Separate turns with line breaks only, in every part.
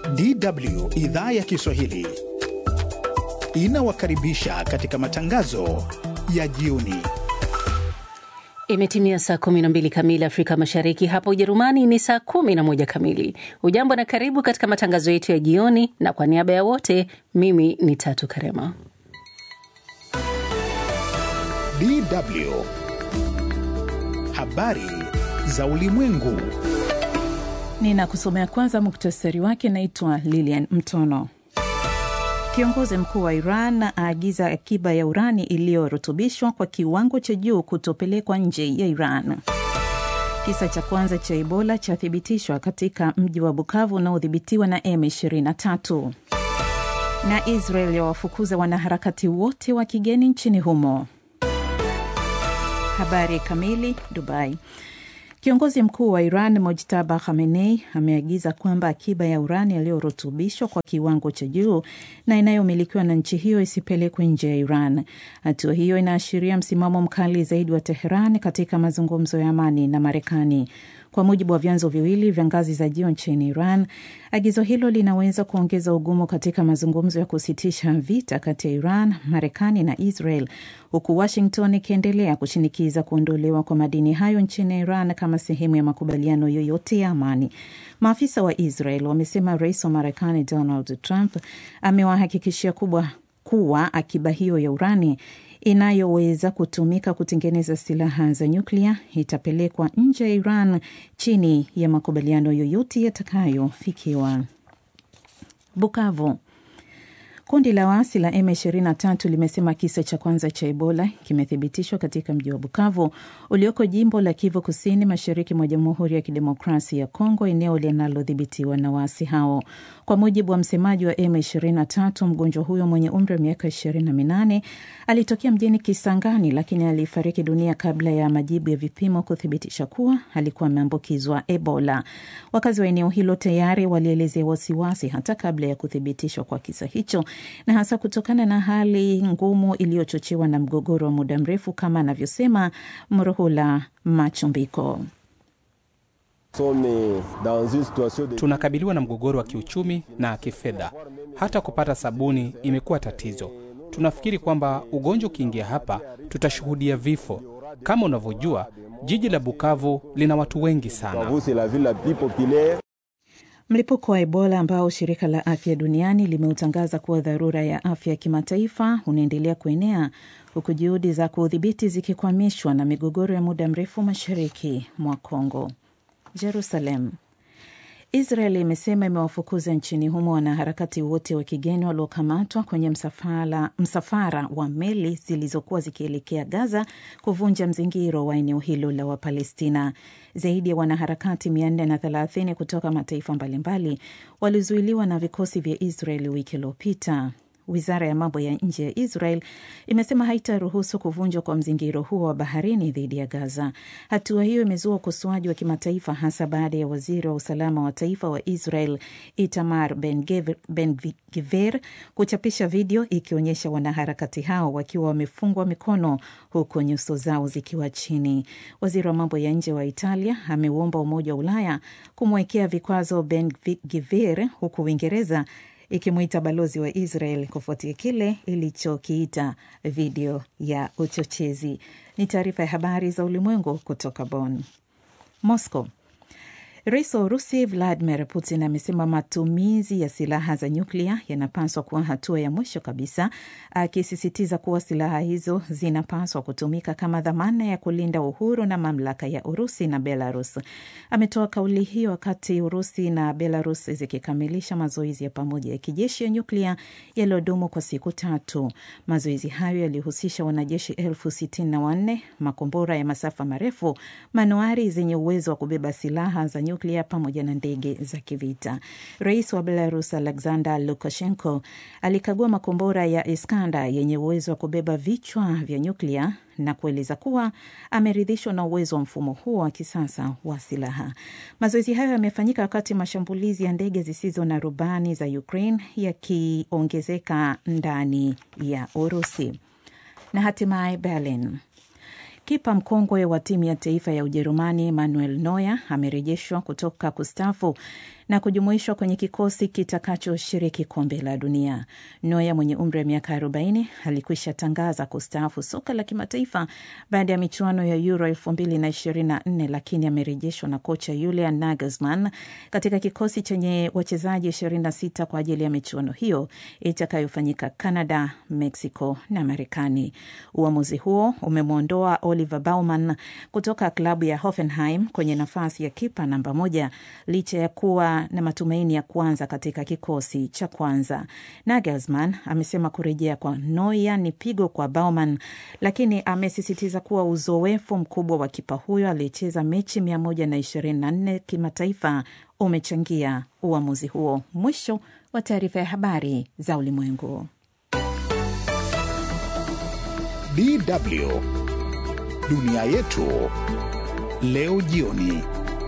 DW idhaa ya Kiswahili inawakaribisha katika matangazo ya jioni.
Imetimia saa 12 kamili Afrika Mashariki, hapa Ujerumani ni saa 11 kamili. Ujambo na karibu katika matangazo yetu ya jioni, na kwa niaba ya wote, mimi ni Tatu Karema.
DW habari za ulimwengu.
Ninakusomea kwanza muktasari wake. Naitwa Lilian Mtono. Kiongozi mkuu wa Iran aagiza akiba ya urani iliyorutubishwa kwa kiwango cha juu kutopelekwa nje ya Iran. Kisa cha kwanza cha Ebola chathibitishwa katika mji wa Bukavu unaodhibitiwa na M23. Na Israel yawafukuza wanaharakati wote wa kigeni nchini humo. Habari kamili. Dubai. Kiongozi mkuu wa Iran Mojtaba Khamenei ameagiza kwamba akiba ya urani iliyorutubishwa kwa kiwango cha juu na inayomilikiwa na nchi hiyo isipelekwe nje ya Iran. Hatua hiyo inaashiria msimamo mkali zaidi wa Teheran katika mazungumzo ya amani na Marekani. Kwa mujibu wa vyanzo viwili vya ngazi za juu nchini Iran, agizo hilo linaweza kuongeza ugumu katika mazungumzo ya kusitisha vita kati ya Iran, Marekani na Israel, huku Washington ikiendelea kushinikiza kuondolewa kwa madini hayo nchini Iran kama sehemu ya makubaliano yoyote ya amani. Maafisa wa Israel wamesema rais wa Marekani Donald Trump amewahakikishia kubwa kuwa akiba hiyo ya urani inayoweza kutumika kutengeneza silaha za nyuklia itapelekwa nje ya Iran chini ya makubaliano yoyote yatakayofikiwa. Bukavu. Kundi la waasi la M23 limesema kisa cha kwanza cha Ebola kimethibitishwa katika mji wa Bukavu ulioko jimbo la Kivu Kusini, mashariki mwa Jamhuri ya Kidemokrasia ya Kongo, eneo linalodhibitiwa na waasi hao. Kwa mujibu wa msemaji wa M23, mgonjwa huyo mwenye umri wa miaka 28 alitokea mjini Kisangani, lakini alifariki dunia kabla ya majibu ya vipimo kuthibitisha kuwa alikuwa ameambukizwa Ebola. Wakazi wa eneo hilo tayari walielezea wasiwasi hata kabla ya kuthibitishwa kwa kisa hicho na hasa kutokana na hali ngumu iliyochochewa na mgogoro wa muda mrefu, kama anavyosema Mruhula Machumbiko.
Tunakabiliwa na mgogoro wa kiuchumi na kifedha, hata kupata sabuni imekuwa tatizo. Tunafikiri kwamba ugonjwa ukiingia hapa tutashuhudia vifo. Kama unavyojua, jiji la Bukavu lina watu wengi sana.
Mlipuko wa Ebola ambao shirika la afya duniani limeutangaza kuwa dharura ya afya ya kimataifa unaendelea kuenea huku juhudi za kuudhibiti zikikwamishwa na migogoro ya muda mrefu mashariki mwa Kongo. Jerusalem. Israel imesema imewafukuza nchini humo wanaharakati wote wa kigeni waliokamatwa kwenye msafara, msafara wa meli zilizokuwa zikielekea Gaza kuvunja mzingiro wa eneo hilo la Wapalestina. Zaidi ya wanaharakati 430 kutoka mataifa mbalimbali walizuiliwa na vikosi vya Israel wiki iliyopita. Wizara ya mambo ya nje ya Israel imesema haitaruhusu kuvunjwa kwa mzingiro huo wa baharini dhidi ya Gaza. Hatua hiyo imezua ukosoaji wa kimataifa, hasa baada ya waziri wa usalama wa taifa wa Israel Itamar Ben-Gvir kuchapisha video ikionyesha wanaharakati hao wakiwa wamefungwa mikono huku nyuso zao zikiwa chini. Waziri wa mambo ya nje wa Italia ameuomba Umoja wa Ulaya kumwekea vikwazo Ben-Gvir huku Uingereza ikimwita balozi wa Israel kufuatia kile ilichokiita video ya uchochezi. Ni taarifa ya habari za ulimwengu kutoka Bonn. Moscow. Rais wa Urusi Vladimir Putin amesema matumizi ya silaha za nyuklia yanapaswa kuwa hatua ya mwisho kabisa, akisisitiza kuwa silaha hizo zinapaswa kutumika kama dhamana ya kulinda uhuru na mamlaka ya Urusi na Belarus. Ametoa kauli hiyo wakati Urusi na Belarus zikikamilisha mazoezi ya pamoja ya kijeshi ya nyuklia yaliyodumu kwa siku tatu. Mazoezi hayo yalihusisha wanajeshi elfu sitini na wanne, makombora ya masafa marefu, manuari zenye uwezo wa kubeba silaha za nyuklia pamoja na ndege za kivita. Rais wa Belarus Alexander Lukashenko alikagua makombora ya Iskanda yenye uwezo wa kubeba vichwa vya nyuklia na kueleza kuwa ameridhishwa na uwezo wa mfumo huo wa kisasa wa silaha. Mazoezi hayo yamefanyika wakati mashambulizi ya ndege zisizo na rubani za Ukraine yakiongezeka ndani ya Urusi. Na hatimaye Berlin. Kipa mkongwe wa timu ya taifa ya Ujerumani Manuel Neuer amerejeshwa kutoka kustafu na kujumuishwa kwenye kikosi kitakachoshiriki kombe la dunia. Neuer mwenye umri wa miaka 40 alikwisha tangaza kustaafu soka la kimataifa baada ya michuano ya Euro 2024 lakini amerejeshwa na kocha Julian Nagelsmann katika kikosi chenye wachezaji 26 kwa ajili ya michuano hiyo itakayofanyika Canada, Mexico na Marekani. Uamuzi huo umemwondoa Oliver Baumann kutoka klabu ya Hoffenheim kwenye nafasi ya kipa namba moja licha ya kuwa na matumaini ya kuanza katika kikosi cha kwanza. Nagelsmann amesema kurejea kwa Neuer ni pigo kwa Baumann, lakini amesisitiza kuwa uzoefu mkubwa wa kipa huyo aliyecheza mechi 124 kimataifa umechangia uamuzi huo. Mwisho wa taarifa ya habari za ulimwengu.
DW dunia yetu leo jioni.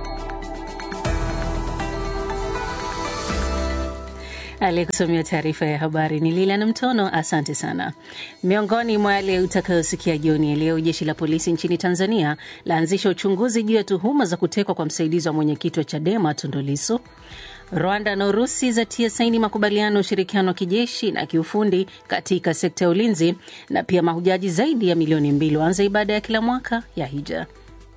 Aliyekusomea taarifa ya habari ni Lila na Mtono. Asante sana. Miongoni mwa yale utakayosikia jioni ya leo, jeshi la polisi nchini Tanzania laanzisha uchunguzi juu ya tuhuma za kutekwa kwa msaidizi wa mwenyekiti wa Chadema Tundu Lissu. Rwanda na Urusi zatia saini makubaliano ya ushirikiano wa kijeshi na kiufundi katika sekta ya ulinzi, na pia mahujaji zaidi ya milioni mbili waanza ibada ya kila mwaka ya hija.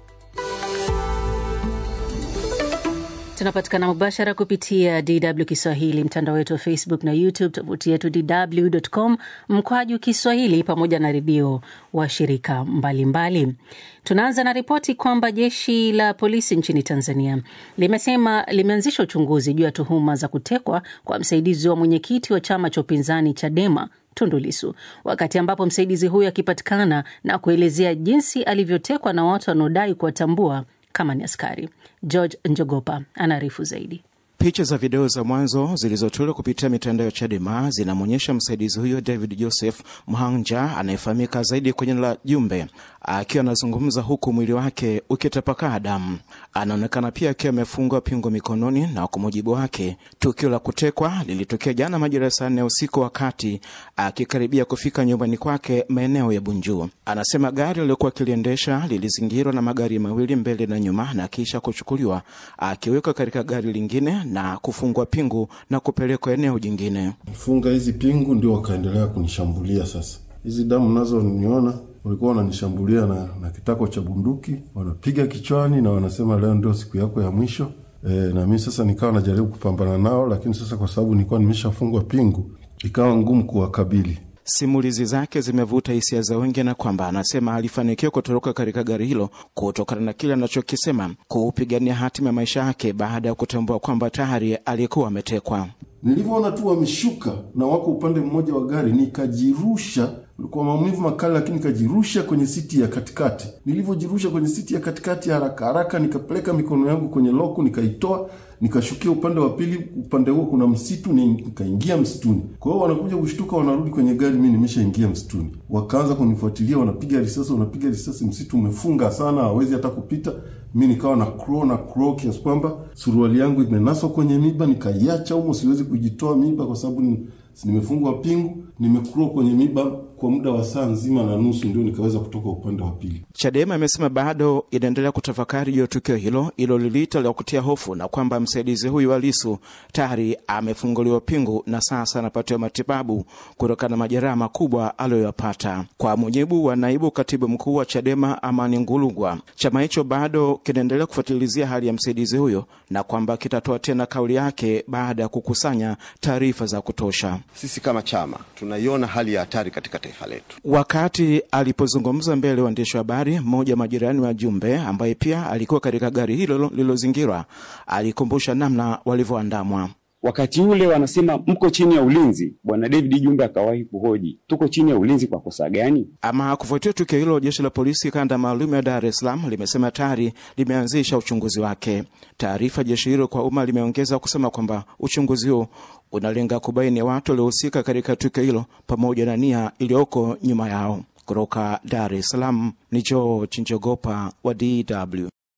Tunapatikana mubashara kupitia DW Kiswahili, mtandao wetu wa Facebook na YouTube, tovuti yetu dw.com mkwaju Kiswahili, pamoja na redio wa shirika mbalimbali. Tunaanza na ripoti kwamba jeshi la polisi nchini Tanzania limesema limeanzisha uchunguzi juu ya tuhuma za kutekwa kwa msaidizi wa mwenyekiti wa chama cha upinzani Chadema Tundu Lissu, wakati ambapo msaidizi huyo akipatikana na kuelezea jinsi alivyotekwa na watu wanaodai kuwatambua kama ni askari. George Njogopa anaarifu zaidi.
Picha za video za mwanzo zilizotolewa kupitia mitandao ya Chadema zinamwonyesha msaidizi huyo David Joseph Mhanja anayefahamika zaidi kwenye la Jumbe akiwa anazungumza huku mwili wake ukitapakaa damu. Anaonekana pia akiwa amefungwa pingo mikononi, na kwa mujibu wake tukio la kutekwa lilitokea jana majira ya saa nne usiku, wakati akikaribia kufika nyumbani kwake maeneo ya Bunju. Anasema gari alilokuwa akiliendesha lilizingirwa na magari mawili mbele na nyuma, na kisha kuchukuliwa akiwekwa katika gari lingine na kufungwa pingu na kupelekwa eneo jingine.
Funga hizi pingu ndio wakaendelea kunishambulia. Sasa hizi damu nazo niona walikuwa wananishambulia na, na kitako cha bunduki wanapiga kichwani na wanasema leo ndio siku yako ya mwisho. E, na mimi sasa nikawa najaribu kupambana nao, lakini sasa kwa sababu nilikuwa nimeshafungwa pingu ikawa ngumu kuwakabili.
Simulizi zake zimevuta hisia za wengi, na kwamba anasema alifanikiwa kutoroka katika gari hilo kutokana na kile anachokisema kuupigania hatima ya maisha yake baada ya kutambua kwamba tayari alikuwa ametekwa.
Nilivyoona tu wameshuka na wako upande mmoja wa gari, nikajirusha kwa maumivu makali, lakini nikajirusha kwenye siti ya katikati. Nilivyojirusha kwenye siti ya katikati, haraka haraka nikapeleka mikono yangu kwenye loku, nikaitoa nikashukia upande wa pili. Upande huo kuna msitu, nikaingia msituni. Kwa hiyo wanakuja kushtuka, wanarudi kwenye gari, mimi nimeshaingia msituni. Wakaanza kunifuatilia, wanapiga risasi, wanapiga risasi. Msitu umefunga sana, hawezi hata kupita. Mi nikawa na crow na crow kiasi kwamba suruali yangu imenaswa kwenye miba, nikaiacha humo, siwezi kujitoa miba kwa sababu nimefungwa pingu, nimekuro kwenye miba kwa muda wa saa nzima na nusu, ndio nikaweza kutoka upande wa pili.
Chadema imesema bado inaendelea kutafakari juu ya tukio hilo ilo liliita la kutia hofu, na kwamba msaidizi huyu wa Lissu tayari amefunguliwa pingu na sasa anapatiwa matibabu kutokana na majeraha makubwa aliyoyapata. Kwa mujibu wa naibu katibu mkuu wa Chadema Amani Ngulugwa, chama hicho bado kinaendelea kufuatilizia hali ya msaidizi huyo na kwamba kitatoa tena kauli yake baada ya kukusanya taarifa za kutosha.
Sisi kama chama tunaiona hali ya hatari katika taifa letu.
Wakati alipozungumza mbele ya waandishi wa habari, mmoja majirani wa Jumbe ambaye pia alikuwa katika gari hilo lililozingirwa alikumbusha namna walivyoandamwa.
Wakati ule wanasema mko chini ya ulinzi. Bwana David Jumbe akawahi kuhoji tuko chini ya ulinzi kwa kosa gani?
Ama kufuatia tukio hilo, jeshi la polisi kanda maalum ya Dar es Salaam limesema tayari limeanzisha uchunguzi wake. Taarifa jeshi hilo kwa umma limeongeza kusema kwamba uchunguzi huo unalenga kubaini watu waliohusika katika tukio hilo pamoja na nia iliyoko nyuma yao. Kutoka Dar es Salaam ni George Njogopa wa DW.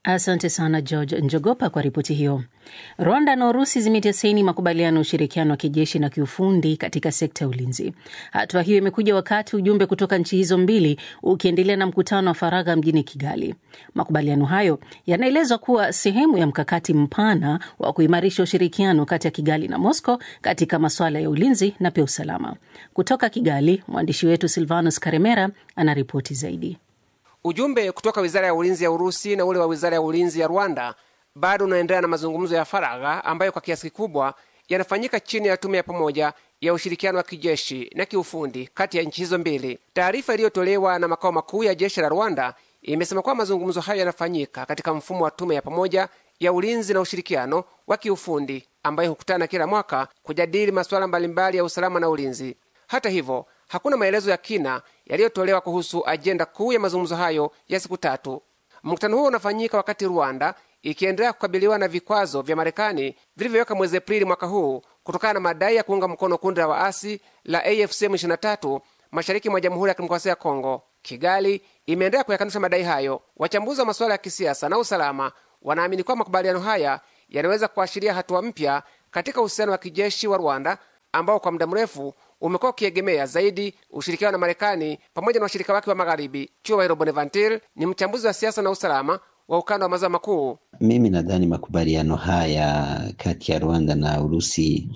Asante sana George Njogopa kwa ripoti hiyo. Rwanda na Urusi zimetia saini makubaliano ya ushirikiano wa kijeshi na kiufundi katika sekta ya ulinzi. Hatua hiyo imekuja wakati ujumbe kutoka nchi hizo mbili ukiendelea na mkutano wa faragha mjini Kigali. Makubaliano hayo yanaelezwa kuwa sehemu ya mkakati mpana wa kuimarisha ushirikiano kati ya Kigali na Moscow katika masuala ya ulinzi na pia usalama. Kutoka Kigali, mwandishi wetu Silvanus Karemera anaripoti zaidi.
Ujumbe kutoka wizara ya ulinzi ya Urusi na ule wa wizara ya ulinzi ya Rwanda bado unaendelea na mazungumzo ya faragha ambayo kwa kiasi kikubwa yanafanyika chini ya tume ya pamoja ya ushirikiano wa kijeshi na kiufundi kati ya nchi hizo mbili. Taarifa iliyotolewa na makao makuu ya jeshi la Rwanda imesema kwamba mazungumzo hayo yanafanyika katika mfumo wa tume ya pamoja ya ulinzi na ushirikiano wa kiufundi ambayo hukutana kila mwaka kujadili masuala mbalimbali ya usalama na ulinzi. Hata hivyo hakuna maelezo ya kina yaliyotolewa kuhusu ajenda kuu ya mazungumzo hayo ya siku tatu. Mkutano huo unafanyika wakati Rwanda ikiendelea kukabiliwa na vikwazo vya Marekani vilivyoweka mwezi Aprili mwaka huu kutokana na madai ya kuunga mkono kundi la waasi la AFC M23 mashariki mwa Jamhuri ya Kidemokrasia ya Kongo. Kigali imeendelea kuyakanusha madai hayo. Wachambuzi wa masuala ya kisiasa na usalama wanaamini kwamba makubaliano haya yanaweza kuashiria hatua mpya katika uhusiano wa kijeshi wa Rwanda ambao kwa muda mrefu umekuwa ukiegemea zaidi ushirikiano na Marekani pamoja na washirika wake wa magharibi. Chuba Bonaventure ni mchambuzi wa siasa na usalama wa ukanda wa maziwa makuu.
Mimi nadhani makubaliano haya kati ya Rwanda na Urusi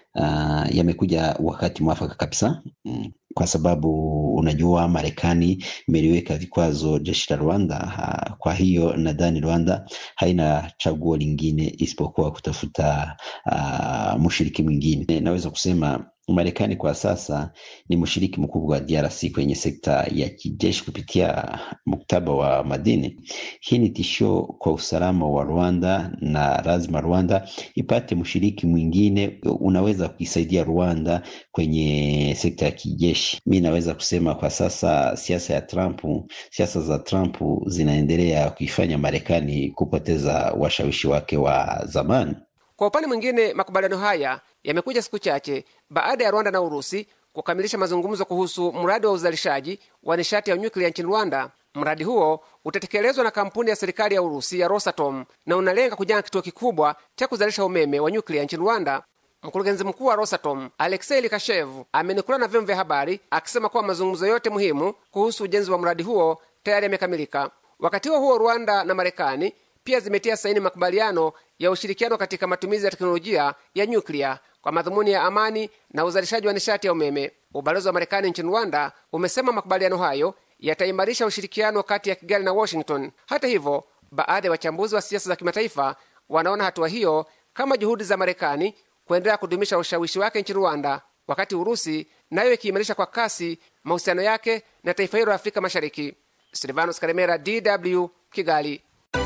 uh, yamekuja wakati mwafaka kabisa mm. Kwa sababu unajua Marekani imeliweka vikwazo jeshi la Rwanda ha, kwa hiyo nadhani Rwanda haina chaguo lingine isipokuwa kutafuta uh, mshiriki mwingine. Naweza kusema Marekani kwa sasa ni mshiriki mkubwa wa DRC kwenye sekta ya kijeshi kupitia mkataba wa madini. Hii ni tishio kwa usalama wa Rwanda na lazima Rwanda ipate mshiriki mwingine unaweza kuisaidia Rwanda kwenye sekta ya kijeshi. Mi naweza kusema kwa sasa siasa ya Trump, siasa za Trump zinaendelea kuifanya Marekani kupoteza washawishi wake wa zamani.
Kwa upande mwingine, makubaliano haya yamekuja siku chache baada ya Rwanda na Urusi kukamilisha mazungumzo kuhusu mradi wa uzalishaji wa nishati ya nyuklia nchini Rwanda. Mradi huo utatekelezwa na kampuni ya serikali ya Urusi ya Rosatom na unalenga kujenga kituo kikubwa cha kuzalisha umeme wa nyuklia nchini Rwanda. Mkurugenzi mkuu wa Rosatom Aleksei Likashev amenukuliwa na vyombo vya habari akisema kuwa mazungumzo yote muhimu kuhusu ujenzi wa mradi huo tayari yamekamilika. Wakati huo huo, Rwanda na Marekani pia zimetia saini makubaliano ya ushirikiano katika matumizi ya teknolojia ya nyuklia kwa madhumuni ya amani na uzalishaji wa nishati ya umeme. Ubalozi wa Marekani nchini Rwanda umesema makubaliano hayo yataimarisha ushirikiano kati ya Kigali na Washington. Hata hivyo, baadhi ya wachambuzi wa siasa za kimataifa wanaona hatua hiyo kama juhudi za Marekani kuendelea kudumisha ushawishi wake nchini Rwanda, wakati Urusi nayo ikiimarisha kwa kasi mahusiano yake na taifa hilo la Afrika Mashariki. Silvanos Karemera, DW, Kigali.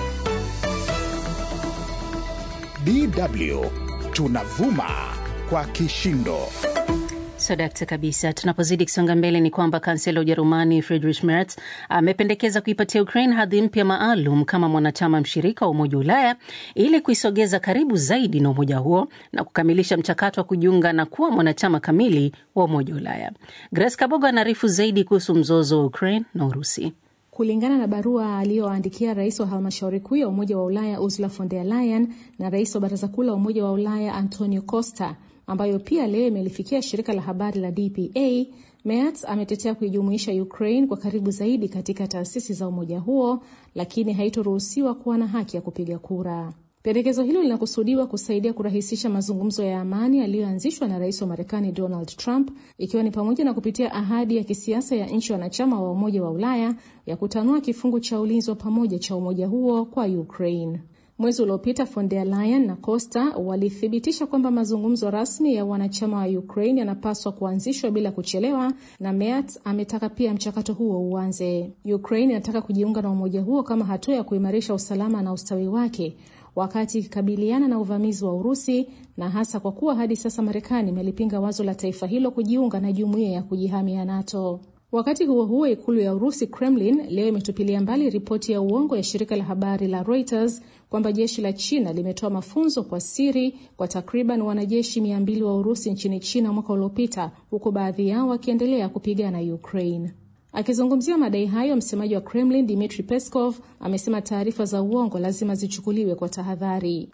DW tunavuma kwa kishindo.
Sadakta kabisa. Tunapozidi kusonga mbele, ni kwamba kansela wa Ujerumani Friedrich Merz amependekeza kuipatia Ukraine hadhi mpya maalum kama mwanachama mshirika wa Umoja wa Ulaya ili kuisogeza karibu zaidi na umoja huo na kukamilisha mchakato wa kujiunga na kuwa mwanachama kamili wa Umoja wa Ulaya. Grace Kabogo anaarifu zaidi kuhusu mzozo wa Ukraine na Urusi.
Kulingana na barua aliyoandikia rais wa halmashauri kuu ya Umoja wa Ulaya Ursula von der Leyen na rais wa baraza kuu la Umoja wa Ulaya Antonio Costa, ambayo pia leo imelifikia shirika la habari la DPA, Merz ametetea kuijumuisha Ukraine kwa karibu zaidi katika taasisi za umoja huo, lakini haitoruhusiwa kuwa na haki ya kupiga kura. Pendekezo hilo linakusudiwa kusaidia kurahisisha mazungumzo ya amani yaliyoanzishwa na rais wa Marekani Donald Trump, ikiwa ni pamoja na kupitia ahadi ya kisiasa ya nchi wanachama wa Umoja wa Ulaya ya kutanua kifungu cha ulinzi wa pamoja cha umoja huo kwa Ukraine. Mwezi uliopita von der Leyen na Costa walithibitisha kwamba mazungumzo rasmi ya wanachama wa Ukraine yanapaswa kuanzishwa bila kuchelewa, na Merz ametaka pia mchakato huo uanze. Ukraine inataka kujiunga na umoja huo kama hatua ya kuimarisha usalama na ustawi wake wakati ikikabiliana na uvamizi wa Urusi na hasa kwa kuwa hadi sasa Marekani imelipinga wazo la taifa hilo kujiunga na jumuiya ya kujihami ya NATO. Wakati huo huo, ikulu ya Urusi, Kremlin, leo imetupilia mbali ripoti ya uongo ya shirika la habari la Reuters kwamba jeshi la China limetoa mafunzo kwa siri kwa takriban wanajeshi mia mbili wa Urusi nchini China mwaka uliopita, huku baadhi yao wakiendelea kupigana Ukraine. Akizungumzia madai hayo, msemaji wa Kremlin Dmitry Peskov amesema taarifa za uongo lazima zichukuliwe kwa tahadhari.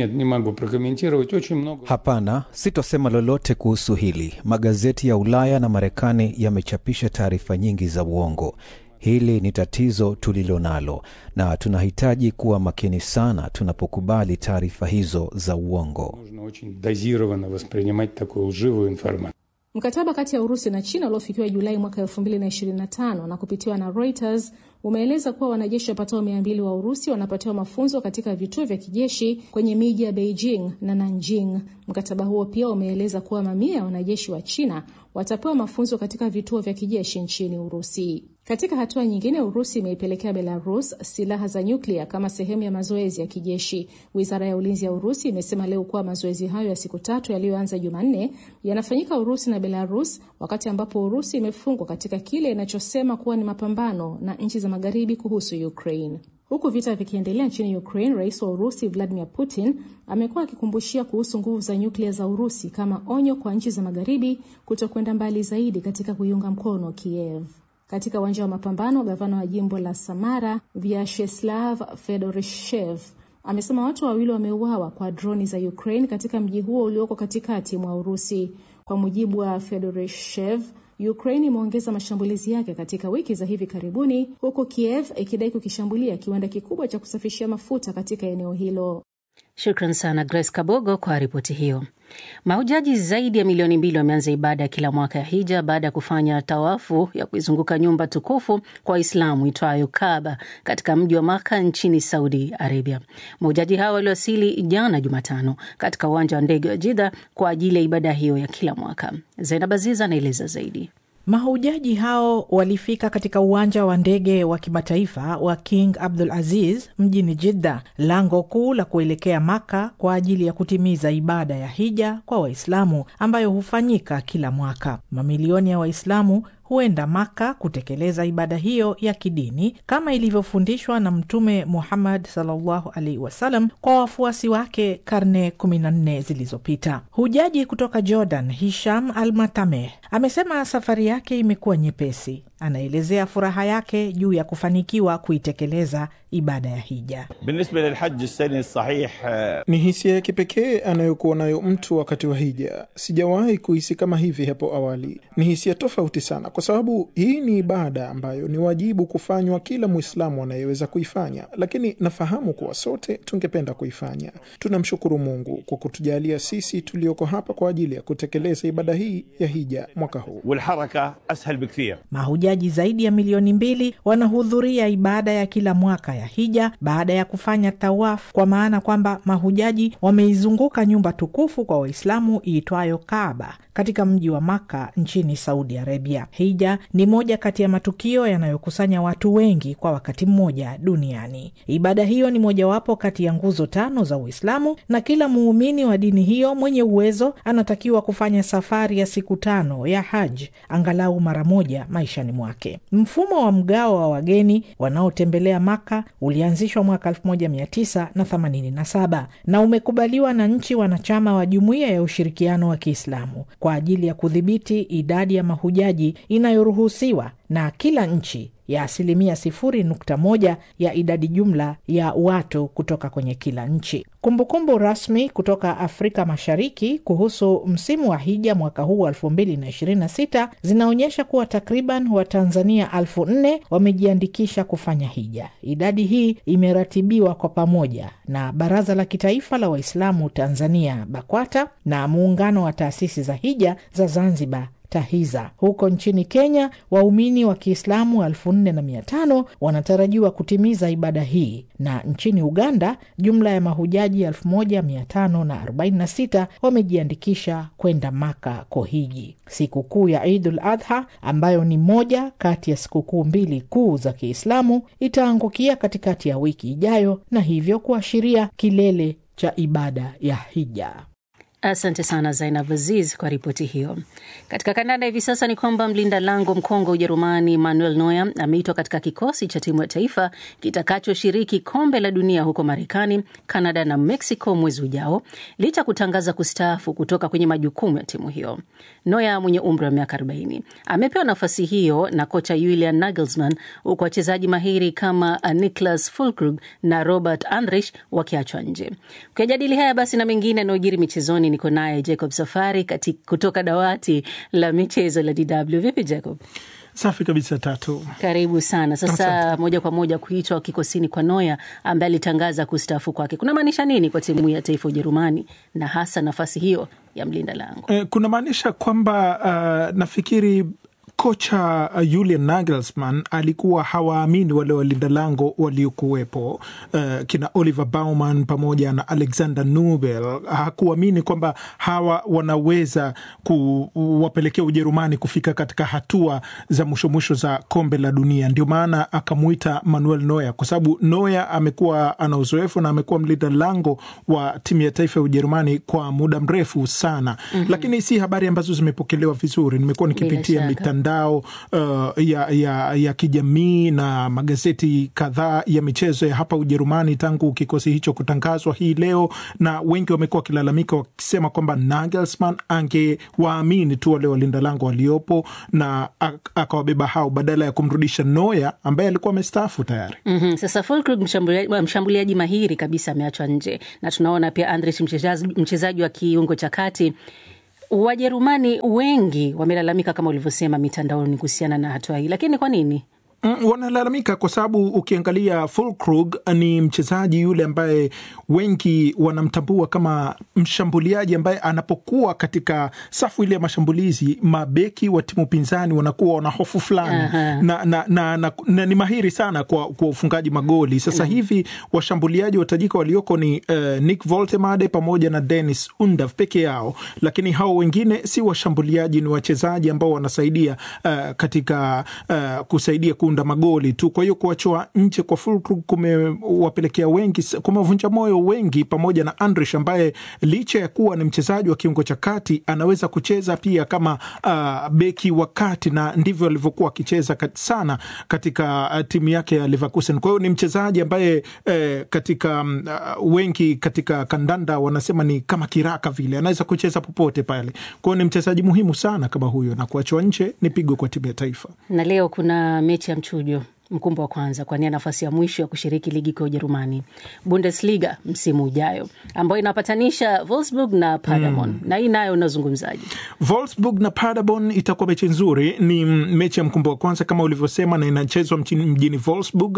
Hapana, sitosema lolote kuhusu hili. Magazeti ya Ulaya na Marekani yamechapisha taarifa nyingi za uongo. Hili ni tatizo tulilo nalo na tunahitaji kuwa makini sana tunapokubali taarifa hizo za uongo.
Mkataba kati ya Urusi na China uliofikiwa Julai mwaka 2025 na kupitiwa na Reuters umeeleza kuwa wanajeshi wapatao mia mbili wa Urusi wanapatiwa mafunzo katika vituo vya kijeshi kwenye miji ya Beijing na Nanjing. Mkataba huo pia umeeleza kuwa mamia ya wanajeshi wa China watapewa mafunzo katika vituo vya kijeshi nchini Urusi. Katika hatua nyingine, Urusi imeipelekea Belarus silaha za nyuklia kama sehemu ya mazoezi ya kijeshi. Wizara ya ulinzi ya Urusi imesema leo kuwa mazoezi hayo ya siku tatu yaliyoanza Jumanne yanafanyika Urusi na Belarus, wakati ambapo Urusi imefungwa katika kile inachosema kuwa ni mapambano na nchi za magharibi kuhusu Ukraine. Huku vita vikiendelea nchini Ukraine, rais wa Urusi Vladimir Putin amekuwa akikumbushia kuhusu nguvu za nyuklia za Urusi kama onyo kwa nchi za magharibi kutokwenda mbali zaidi katika kuiunga mkono Kiev. Katika uwanja wa mapambano, gavana wa jimbo la Samara Vyacheslav Fedorishev amesema watu wawili wameuawa kwa droni za Ukraine katika mji huo ulioko katikati mwa Urusi. Kwa mujibu wa Fedorishev, Ukraine imeongeza mashambulizi yake katika wiki za hivi karibuni, huku Kiev ikidai kukishambulia kiwanda kikubwa cha kusafishia mafuta katika eneo hilo.
Shukran sana Grace Kabogo kwa ripoti hiyo. Mahujaji zaidi ya milioni mbili wameanza ibada ya kila mwaka ya hija baada ya kufanya tawafu ya kuizunguka nyumba tukufu kwa Waislamu itwayo Kaaba katika mji wa Maka nchini Saudi Arabia. Mahujaji hao waliwasili jana Jumatano katika uwanja wa ndege wa Jidha kwa ajili ya ibada hiyo ya kila mwaka. Zainab Aziz anaeleza zaidi.
Mahujaji hao walifika katika uwanja wa ndege wa kimataifa wa King Abdul Aziz mjini Jidda, lango kuu la kuelekea Maka kwa ajili ya kutimiza ibada ya hija kwa Waislamu ambayo hufanyika kila mwaka. Mamilioni ya Waislamu huenda Maka kutekeleza ibada hiyo ya kidini kama ilivyofundishwa na Mtume Muhammad sallallahu alaihi wasallam kwa wafuasi wake karne 14 zilizopita. Hujaji kutoka Jordan, Hisham Al Matameh, amesema safari yake imekuwa nyepesi. Anaelezea furaha yake juu ya kufanikiwa kuitekeleza ibada ya hija.
Ni hisia ya kipekee anayokuwa nayo mtu wakati wa hija. Sijawahi kuhisi kama hivi hapo awali. Ni hisia tofauti sana, kwa sababu hii ni ibada ambayo ni wajibu kufanywa kila Mwislamu anayeweza kuifanya, lakini nafahamu kuwa sote tungependa kuifanya. Tunamshukuru Mungu kwa kutujalia sisi tulioko hapa kwa ajili ya kutekeleza ibada hii ya hija mwaka huu.
Mahujaji zaidi ya milioni mbili wanahudhuria ibada ya kila mwaka ya hija baada ya kufanya tawafu, kwa maana kwamba mahujaji wameizunguka nyumba tukufu kwa Waislamu iitwayo Kaaba katika mji wa Maka nchini Saudi Arabia. Hija ni moja kati ya matukio yanayokusanya watu wengi kwa wakati mmoja duniani. Ibada hiyo ni mojawapo kati ya nguzo tano za Uislamu, na kila muumini wa dini hiyo mwenye uwezo anatakiwa kufanya safari ya siku tano ya haj angalau mara moja maishani mwake. Mfumo wa mgao wa wageni wanaotembelea Maka ulianzishwa mwaka 1987 na umekubaliwa na nchi wanachama wa Jumuiya ya Ushirikiano wa Kiislamu kwa ajili ya kudhibiti idadi ya mahujaji inayoruhusiwa na kila nchi ya asilimia sifuri nukta moja ya idadi jumla ya watu kutoka kwenye kila nchi. Kumbukumbu rasmi kutoka Afrika Mashariki kuhusu msimu wa hija mwaka huu wa elfu mbili na ishirini na sita zinaonyesha kuwa takriban Watanzania elfu nne wamejiandikisha kufanya hija. Idadi hii imeratibiwa kwa pamoja na Baraza la Kitaifa la Waislamu Tanzania BAKWATA na Muungano wa Taasisi za Hija za Zanzibar TAHIZA. Huko nchini Kenya, waumini wa Kiislamu elfu nne na mia tano wanatarajiwa kutimiza ibada hii, na nchini Uganda jumla ya mahujaji elfu moja mia tano na arobaini na sita wamejiandikisha kwenda Maka kohiji. Sikukuu ya Idul Adha ambayo ni moja kati ya sikukuu mbili kuu za Kiislamu itaangukia katikati ya wiki ijayo na hivyo kuashiria kilele cha ibada ya hija.
Asante sana Zainab Aziz kwa ripoti hiyo. Katika kandanda hivi sasa ni kwamba mlinda lango mkongwe Ujerumani Manuel Neuer ameitwa katika kikosi cha timu ya taifa kitakachoshiriki kombe la dunia huko Marekani, Canada na Mexico mwezi ujao, licha ya kutangaza kustaafu kutoka kwenye majukumu ya timu hiyo. Neuer mwenye umri wa miaka 40 amepewa nafasi hiyo na kocha Julian Nagelsmann, huku wachezaji mahiri kama Niklas Füllkrug na Robert Andrich wakiachwa nje. Kuyajadili haya basi na mengine yanayojiri michezoni niko naye Jacob Safari kati, kutoka dawati la michezo la DW. Vipi Jacob?
Safi kabisa Tatu,
karibu sana. Sasa
Asante.
moja kwa moja kuitwa kikosini kwa Noya ambaye alitangaza kustaafu kwake kunamaanisha nini kwa timu ya taifa Ujerumani na hasa nafasi hiyo ya mlinda lango?
Eh, kunamaanisha kwamba uh, nafikiri kocha uh, Julian Nagelsmann alikuwa hawaamini wale walinda lango waliokuwepo, uh, kina Oliver Baumann pamoja na Alexander Nubel. Hakuamini kwamba hawa wanaweza kuwapelekea Ujerumani kufika katika hatua za mwisho mwisho za kombe la dunia. Ndio maana akamuita Manuel Neuer, kwa sababu Neuer amekuwa ana uzoefu na amekuwa mlinda lango wa timu ya taifa ya Ujerumani kwa muda mrefu sana.
Mhm.
Lakini si habari ambazo zimepokelewa vizuri. Nimekuwa nikipitia
shaka.
mitandao uh, ya, ya, ya kijamii na magazeti kadhaa ya michezo ya hapa Ujerumani tangu kikosi hicho kutangazwa hii leo, na wengi wamekuwa wakilalamika wakisema kwamba Nagelsmann angewaamini tu wale walinda lango waliopo na ak- akawabeba hao badala ya kumrudisha Neuer ambaye alikuwa amestaafu tayari.
Mm-hmm. Sasa Fulkrug mshambuliaji, mshambuliaji mahiri kabisa ameachwa nje na tunaona pia Andrich mchezaji, mchezaji wa kiungo cha kati. Wajerumani wengi wamelalamika kama ulivyosema mitandaoni kuhusiana na hatua hii, lakini kwa nini?
Mm, wanalalamika kwa sababu ukiangalia Fulkrug ni mchezaji yule ambaye wengi wanamtambua kama mshambuliaji ambaye anapokuwa katika safu ile ya mashambulizi, mabeki wa timu pinzani wanakuwa wana hofu fulani
Aha.
na, na, na, na, na ni mahiri sana kwa, kwa ufungaji magoli. Sasa
Mm.
hivi washambuliaji watajika walioko ni uh, Nick Voltemade pamoja na Dennis Undav peke yao, lakini hao wengine si washambuliaji, ni wachezaji ambao wanasaidia uh, katika uh, kusaidia kuunda magoli tu. Kwa hiyo kuachwa nje kwa Fulkrug kumewapelekea wengi, kumevunja moyo wengi, pamoja na Andrich ambaye licha ya kuwa ni mchezaji wa kiungo cha kati anaweza kucheza pia kama uh, beki wa kati, na ndivyo alivyokuwa akicheza kat, sana katika uh, timu yake ya Leverkusen. Kwa hiyo ni mchezaji ambaye eh, katika um, uh, wengi katika kandanda wanasema ni kama kiraka vile, anaweza kucheza popote pale. Kwa hiyo ni mchezaji muhimu sana kama huyo, na kuachwa nje ni pigo kwa timu ya taifa.
Na leo kuna mechi ya mchujo mkumbo wa kwanza kuania nafasi ya mwisho ya kushiriki ligi kuu ya Ujerumani, Bundesliga msimu ujayo, ambayo inapatanisha Wolfsburg na Paderborn
Mm.
na hii nayo unazungumzaji?
Wolfsburg na Paderborn itakuwa mechi nzuri. Ni mechi ya mkumbo wa kwanza kama ulivyosema, na inachezwa mjini, mjini Wolfsburg.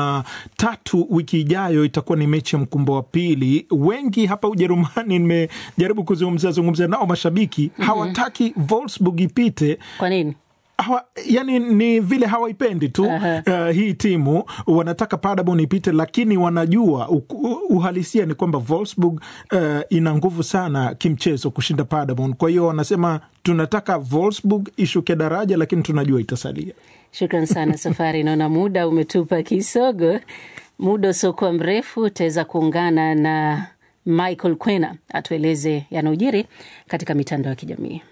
Jumatatu wiki ijayo itakuwa ni mechi ya mkumbo wa pili. Wengi hapa Ujerumani, nimejaribu kuzungumza zungumza nao mashabiki
Mhm.
hawataki Wolfsburg ipite.
Kwa nini?
Hawa, yani ni vile hawaipendi tu uh, hii timu wanataka Paderborn ipite, lakini wanajua u, u, uhalisia ni kwamba Wolfsburg uh, ina nguvu sana kimchezo kushinda Paderborn. Kwa hiyo wanasema tunataka Wolfsburg ishuke daraja, lakini tunajua itasalia.
Shukran sana Safari, naona muda umetupa kisogo. Muda usiokuwa mrefu utaweza kuungana na Michael Kwena atueleze yanayojiri katika mitandao ya kijamii.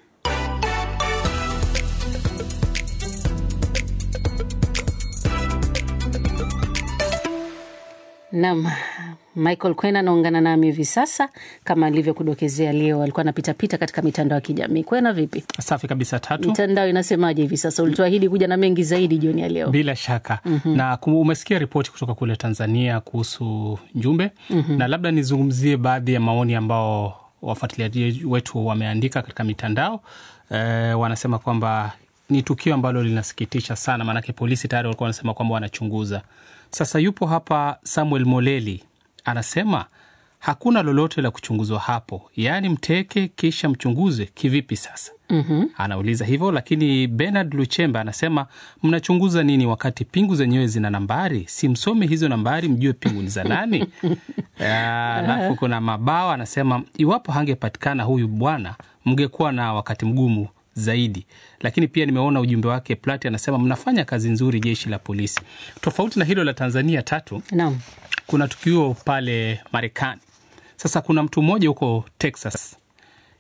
Naam, Michael Kwena anaungana nami hivi sasa. Kama alivyokudokezea, leo alikuwa anapitapita katika mitandao ya kijamii. Kwena, vipi?
Safi kabisa tatu.
Mitandao inasemaje hivi sasa? Ulituahidi kuja na mengi zaidi jioni ya leo.
Bila shaka
Mhm.
na kum- umesikia ripoti kutoka kule Tanzania kuhusu Njumbe
Mhm.
na labda nizungumzie baadhi ya maoni ambao wafuatiliaji wetu wameandika katika mitandao. E, wanasema kwamba ni tukio ambalo linasikitisha sana, maanake polisi tayari walikuwa wanasema kwamba wanachunguza. Sasa yupo hapa Samuel Moleli anasema hakuna lolote la kuchunguzwa hapo, yaani mteke kisha mchunguze kivipi sasa?
Mhm.
anauliza hivyo lakini Bernard Luchemba anasema mnachunguza nini wakati pingu zenyewe zina nambari? Si msome hizo nambari mjue pingu ni za nani? Ah, Alafu kuna Mabao anasema iwapo hangepatikana huyu bwana mngekuwa na wakati mgumu zaidi. Lakini pia nimeona ujumbe wake Plati anasema mnafanya kazi nzuri jeshi la polisi. Tofauti na hilo la Tanzania tatu,
Naam.
kuna tukio pale Marekani. Sasa kuna mtu mmoja huko Texas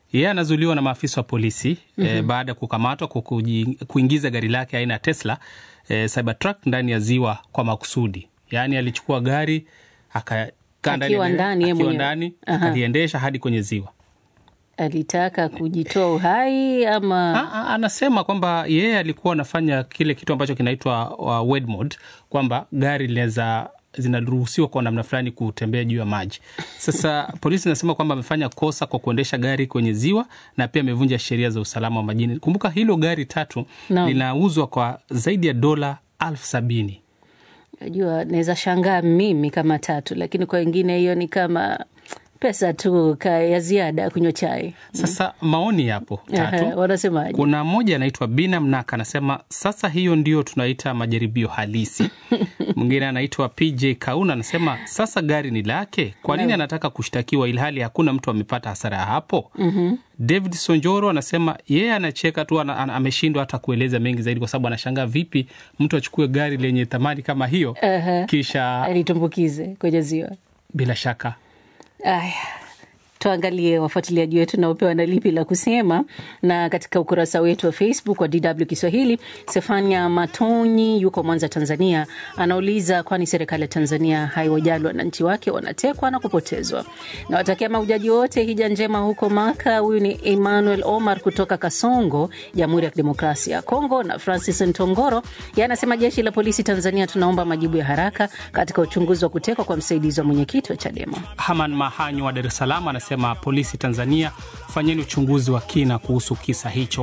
Yeye anazuiliwa na maafisa wa polisi mm -hmm. e, baada ya kukamatwa kwa kuingiza gari lake aina ya Tesla e, Cybertruck ndani ya ziwa kwa makusudi. Yaani alichukua gari akakaa ndani akiwa ndani akaliendesha hadi kwenye ziwa.
Alitaka kujitoa uhai ama
a, a, anasema kwamba yeye alikuwa anafanya kile kitu ambacho kinaitwa uh, wed mode, kwamba gari linaweza zinaruhusiwa kwa namna fulani kutembea juu ya maji. Sasa polisi inasema kwamba amefanya kosa kwa kuendesha gari kwenye ziwa na pia amevunja sheria za usalama wa majini. Kumbuka hilo gari tatu no. linauzwa kwa zaidi ya dola elfu sabini.
Najua naweza shangaa mimi kama tatu, lakini kwa wengine hiyo ni kama pesa tu ya ziada kunywa chai.
Sasa maoni yapo tatu.
Wanasemaje?
Kuna mmoja anaitwa Bina Mnaka anasema sasa hiyo ndio tunaita majaribio halisi. Mwingine anaitwa PJ Kauna anasema sasa gari ni lake, kwa nini anataka kushtakiwa ilhali hakuna mtu amepata hasara ya hapo?
mm -hmm.
David Sonjoro anasema yeye anacheka tu, ameshindwa hata kueleza mengi zaidi, kwa sababu anashangaa vipi mtu achukue gari lenye thamani kama hiyo
uh -huh.
kisha
alitumbukize kwenye ziwa.
Bila shaka
Aya, tuangalie wafuatiliaji wetu na upewa na lipi la kusema. Na katika ukurasa wetu wa Facebook wa DW Kiswahili, Stefania Matonyi yuko Mwanza, Tanzania, anauliza kwani serikali ya Tanzania haiwajali wananchi wake wanatekwa na kupotezwa? Nawatakia mahujaji wote hija njema huko Maka. Huyu ni Emmanuel Omar kutoka Kasongo, Jamhuri ya Kidemokrasia ya Kongo. Na Francis Ntongoro yeye anasema jeshi la polisi Tanzania, tunaomba majibu ya haraka katika uchunguzi wa kutekwa kwa msaidizi wa mwenyekiti wa Chadema.
Haman Mahanyo wa Dar es Salaam anasema polisi Tanzania, fanyeni uchunguzi wa kina kuhusu kisa hicho.